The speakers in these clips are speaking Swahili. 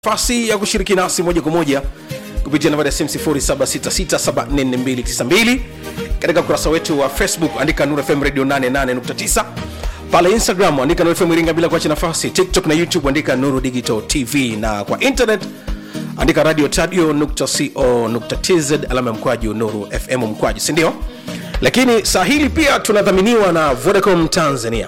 nafasi ya kushiriki nasi moja kwa moja kupitia nambari ya simu 0766744292 katika ukurasa wetu wa facebook andika Nuru FM radio 88.9 pale instagram andika Nuru FM iringa bila kuacha nafasi tiktok na youtube andika nuru digital tv na kwa internet andika radio tadio.co.tz alama ya mkwaju nuru fm mkwaju sindio lakini saa hili pia tunadhaminiwa na vodacom tanzania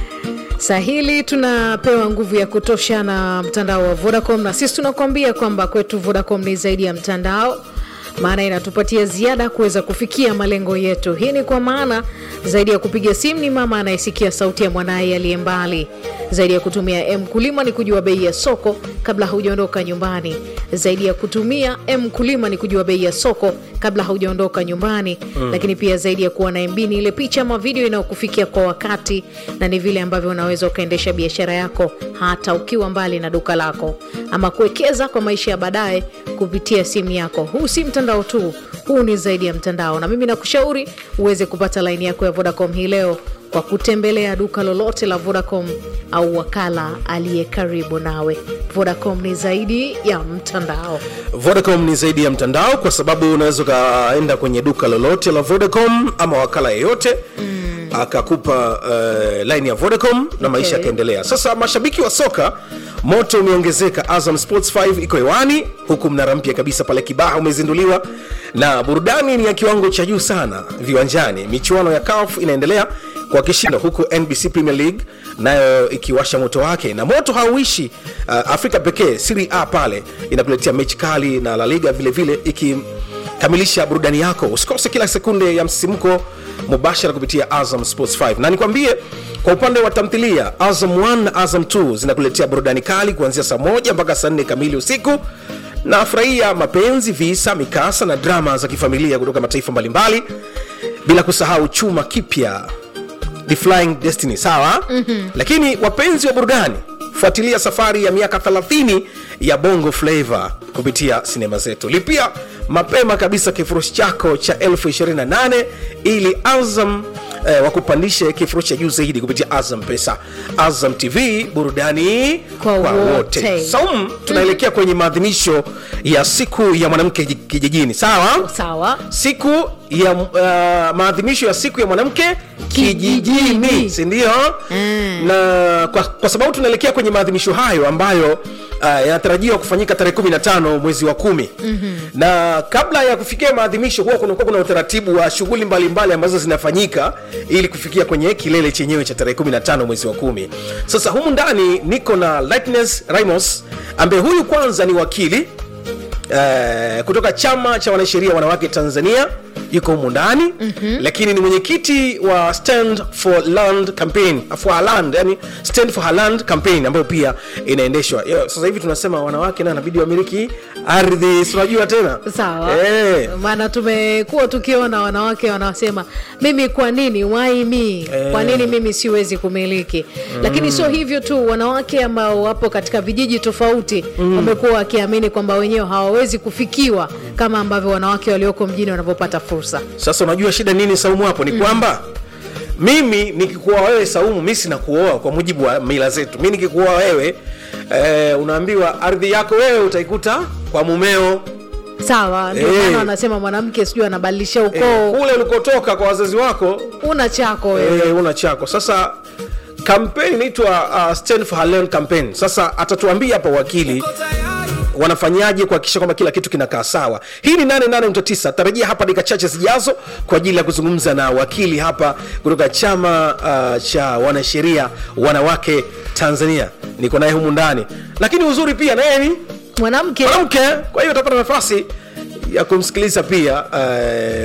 saa hili tunapewa nguvu ya kutosha na mtandao wa vodacom na sisi tunakuambia kwamba kwetu vodacom ni zaidi ya mtandao maana inatupatia ziada kuweza kufikia malengo yetu hii ni kwa maana zaidi ya kupiga simu ni mama anayesikia sauti ya mwanaye aliye mbali zaidi ya kutumia mkulima ni kujua bei ya soko kabla haujaondoka nyumbani zaidi ya kutumia mkulima ni kujua bei ya soko kabla haujaondoka nyumbani mm. lakini pia zaidi ya kuwa na mb ni ile picha ama video inayokufikia kwa wakati na ni vile ambavyo unaweza ukaendesha biashara yako hata ukiwa mbali na duka lako ama kuwekeza kwa maisha ya baadaye kupitia simu yako huu si mtandao tu huu ni zaidi ya mtandao na mimi nakushauri uweze kupata laini yako ya vodacom hii leo kwa kutembelea duka lolote la vodacom au wakala aliye karibu nawe vodacom ni zaidi ya mtandao vodacom ni zaidi ya mtandao kwa sababu unaweza ukaenda kwenye duka lolote la vodacom ama wakala yeyote mm. akakupa uh, line ya vodacom na maisha Okay. yakaendelea sasa mashabiki wa soka moto umeongezeka azam sports 5 iko hewani huku mnara mpya kabisa pale kibaha umezinduliwa na burudani ni ya kiwango cha juu sana viwanjani michuano ya caf inaendelea kwa kishindo huku nbc premier league nayo ikiwasha moto wake na moto hauishi uh, afrika pekee siri a pale inakuletea mechi kali na la liga vile vile ikikamilisha burudani yako usikose kila sekunde ya msisimko mubashara kupitia azam sports 5 na nikwambie kwa upande wa tamthilia azam 1 na azam 2 zinakuletea burudani kali kuanzia saa moja mpaka saa nne kamili usiku na furahia mapenzi visa mikasa na drama za kifamilia kutoka mataifa mbalimbali bila kusahau chuma kipya The Flying Destiny sawa mm-hmm. lakini wapenzi wa burudani fuatilia safari ya miaka 30 ya bongo flava kupitia sinema zetu lipia mapema kabisa kifurushi chako cha 28 ili azam eh, wakupandishe kifurushi cha juu zaidi kupitia azam pesa azam tv burudani Kwa wote. saum tunaelekea kwenye maadhimisho ya siku ya mwanamke ji- kijijini sawa sawa siku ya uh, maadhimisho ya siku ya mwanamke kijijini Kijijini. sindio Mm. na kwa, kwa sababu tunaelekea kwenye maadhimisho hayo ambayo uh, yanatarajiwa kufanyika tarehe 15 mwezi wa kumi mm-hmm. na kabla ya kufikia maadhimisho huwa kunakuwa kuna utaratibu wa shughuli mbalimbali ambazo zinafanyika ili kufikia kwenye kilele chenyewe cha tarehe 15 mwezi wa kumi sasa humu ndani niko na lightness rimos ambaye huyu kwanza ni wakili eh, kutoka chama cha wanasheria wanawake tanzania yuko humu ndani mm-hmm. lakini ni mwenyekiti wa stand for land campaign for land yani stand for her land campaign ambayo pia inaendeshwa Yo, sasa hivi tunasema wanawake na inabidi wamiliki ardhi si unajua tena sawa eh, maana tumekuwa tukiona wanawake wanasema mimi kwa nini why me kwa nini mimi siwezi kumiliki lakini sio hivyo tu wanawake ambao wapo katika vijiji tofauti wamekuwa wakiamini kwamba wenyewe hawawezi kufikiwa kama ambavyo wanawake walioko mjini wanavyopata fursa sasa unajua shida nini saumu hapo ni kwamba mimi nikikuoa wewe saumu mi sina kuoa kwa mujibu wa mila zetu mi nikikuoa wewe eh, unaambiwa ardhi yako wewe utaikuta kwa mumeo sawa ndio Eh. maana wanasema mwanamke sijui anabadilisha eh, ukoo kule ulikotoka kwa wazazi wako una chako wewe eh, una chako sasa kampeni inaitwa uh, stand for her land campaign sasa atatuambia hapa wakili wanafanyaje kuhakikisha kwamba kila kitu kinakaa sawa hii ni 88.9 tarajia hapa dakika chache zijazo kwa ajili ya kuzungumza na wakili hapa kutoka chama uh, cha wanasheria wanawake tanzania niko naye humu ndani lakini uzuri pia naye ni mwanamke mwanamke kwa hiyo utapata nafasi ya kumsikiliza pia uh,